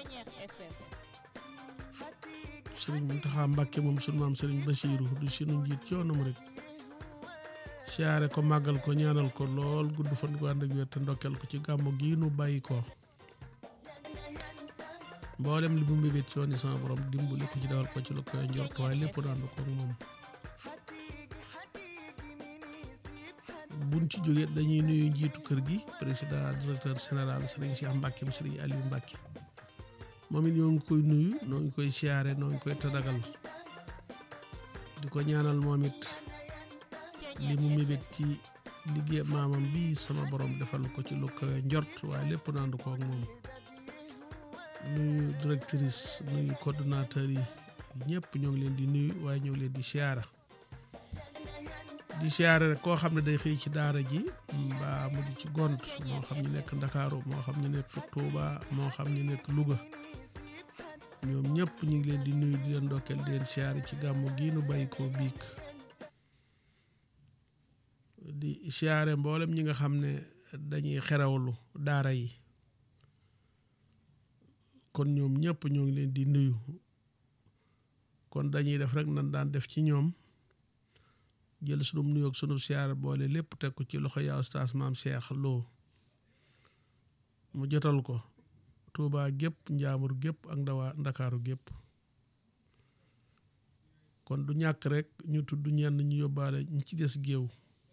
sëriñ Muntaxa Mbàkke moom sunu maam sëriñ Basiiru du sunu njiit yoonu murit siyaare ko màggal ko ñaanal ko lool gudd fan gu ànd ak wér te ndokkeel ko ci gàmmu gii nu bàyyi ko mboolem li mu mbébét ci yoon yi sama borom dimbali ko ci dawal ko ci lu koy njort waaye lépp daandu ko ak moom buñ ci jógee dañuy nuyu njiitu kër gi président directeur général sëriñ Cheikh Mbacke mu sëriñ Aliou Mbacke moom it ñoo ngi koy nuyu noo ngi koy siyaare noo ngi koy tadagal di ko ñaanal moom it li mu mébét ci liggéey maamam bii sama borom defal ko ci lu koy njort waaye lépp daandu ko ak moom nuyu directrice nuyu coordonnateur yi ñëpp ñoo ngi leen di nuyu waaye ñoo ngi leen di siyaara di siyaare rek koo xam ne day xëy ci daara ji mbaa mu di ci gont moo xam ñu nekk ndakaaru moo xam ñu nekk Touba moo xam ñu nekk Louga ñoom ñëpp ñu ngi leen di nuyu di leen ndokkeel di leen siyaare ci gàmmu gii nu bàyyi ko biig di siyaare mboolem ñi nga xam ne dañuy xerawlu daara yi kon ñoom ñëpp ñoo ngi leen di nuyu kon dañuy def rek nan daan def ci ñoom jël sunum nuyoog sunub siyaar boole lépp teg ko ci loxo yaa ustaas maam Cheikh Lo mu jotal ko Touba gépp njaamur gépp ak ndawaa ndakaaru gépp kon du ñàkk rek ñu tudd ñenn ñu yóbbaale ñi ci des géew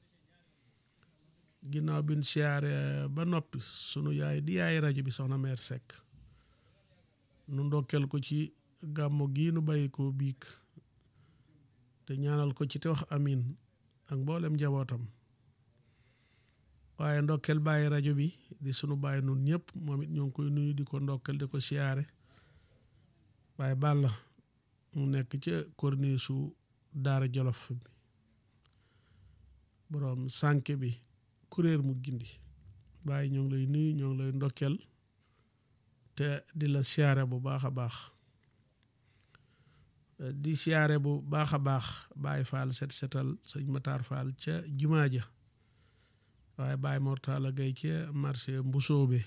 ginnaaw bin siyaare ba noppi sunu yaay di yaay rajo bi soxna meer Seck nu ndokkeel ko ci gàmmu gii nu bàyyi ko biig te ñaanal ko ci te wax amin ak mboolem njabootam waaye ndokkeel bàyyi rajo bi di sunu bàyyi nun ñëpp moom it ñoo ngi koy nuyu di ko ndokkeel di ko siyaare waaye bàlla mu nekk ca corniche su daara jolof bi boroom sànke bi kuréer mu gindi bàyyi ñoo ngi lay nuyu ñoo ngi lay ndokkeel te di la siyaare bu baax a baax di siyaare bu baax a baax Baye Fall set setal sëñ Matar Fall ca jumaa ja waaye Baye Mortala Gay ca marché Mbusoobe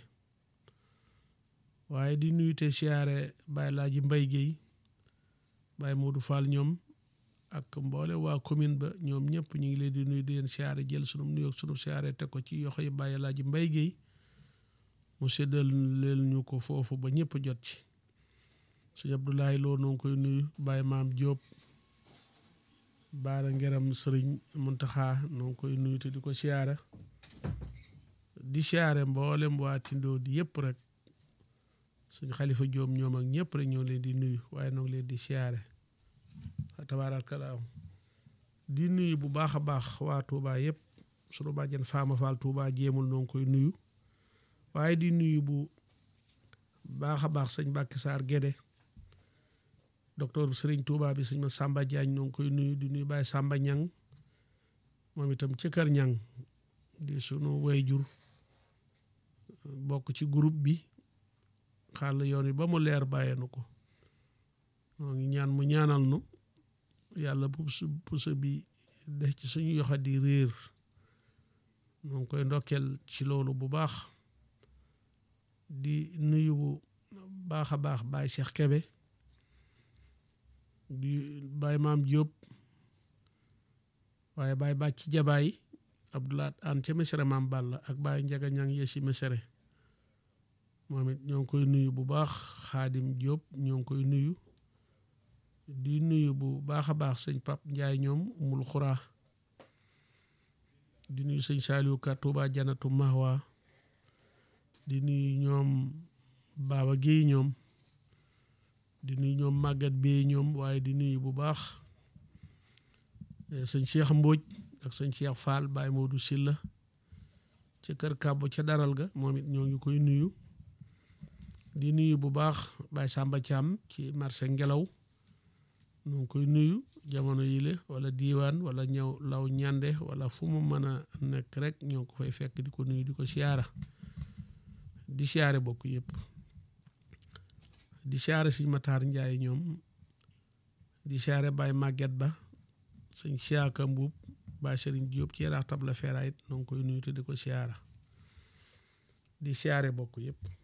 waaye di nuyu te siyaare Baye Laaji Mbay Géy Baye Modou Fall ñoom ak mboole waa commune ba ñoom ñëpp ñu ngi leen di nuyu di leen siyaare jël sunum nuyoog sunum siyaare teg ko ci yoxo yi Baye Laaji Mbay Géy mu séddal leen ñu ko foofu ba ñëpp jot ci sëñ Abdoulaye Lo noo ngi koy nuyu Baye Maam Diop baara ngeram sëriñ Muntaxa noo ngi koy nuyu te di ko siyaare di siyaare mboolem waa Tindoo di yëpp rek sëñ Xalifa Diop ñoom ak ñëpp rek ñoo leen di nuyu waaye noo ngi leen di siyaare tabaarakallaahu di nuyu bu baax a baax waa Touba yëpp sunu bàjjen Faama Fall Touba jéemul noo ngi koy nuyu waaye di nuyu bu baax a baax sëñ Mbàkke Saar Gédé docteur bi sëriñ Touba bi sëñ ma Samba Diagne ñoo ngi koy nuyu di nuyu Baye Samba Ñang moom itam ci kër Ñang di sunu wayjur bokk ci groupe bi xàll yoon wi ba mu leer bàyyee nu ko moo ngi ñaan mu ñaanal nu yàlla pusa bi def ci suñu yoxa di réer ñoo ngi koy ndokkeel ci loolu bu baax di nuyu bu baax a baax Baye Cheikh Kebe di Baye Maam Diop waaye Baye Bàcc Jabaay Abdoulaat An ca Mesere Maam Balla ak Baye Njaga Ñang Yesi Mesere moom it ñoo ngi koy nuyu bu baax Xaadim Diop ñoo ngi koy nuyu di nuyu bu baax a baax sëñ Pap Njaay ñoom umul xuraa di nuyu sëñ Saaliwu Ka Tuuba Janatu Mahwa di nuyu ñoom Baba Géey ñoom di nuyu ñoom màggat bee ñoom waaye di nuyu bu baax sëñ Cheikh Mbóoj ak sëñ Cheikh Fall Baye Modou Silla ca kër kàbbo ca daral ga moom it ñoo ngi koy nuyu di nuyu bu baax Baye Samba Thiam ci marché ngelaw ñoo ngi koy nuyu jamono yile wala diiwaan wala ñëw law ñande wala fu mu mën a nekk rek ñoo ko fay fekk di ko nuyu di ko siyaara di siyaare bokk yëpp di siyaare sëñ Matar Njaay ñoom di siyaare Baye Maguette Ba sëñ Siaka Mbuub Baye Sëriñ Jóob ci yaraax tabla feeraayit noo ngi koy nuyu te di ko siyaara di siyaare bokk yëpp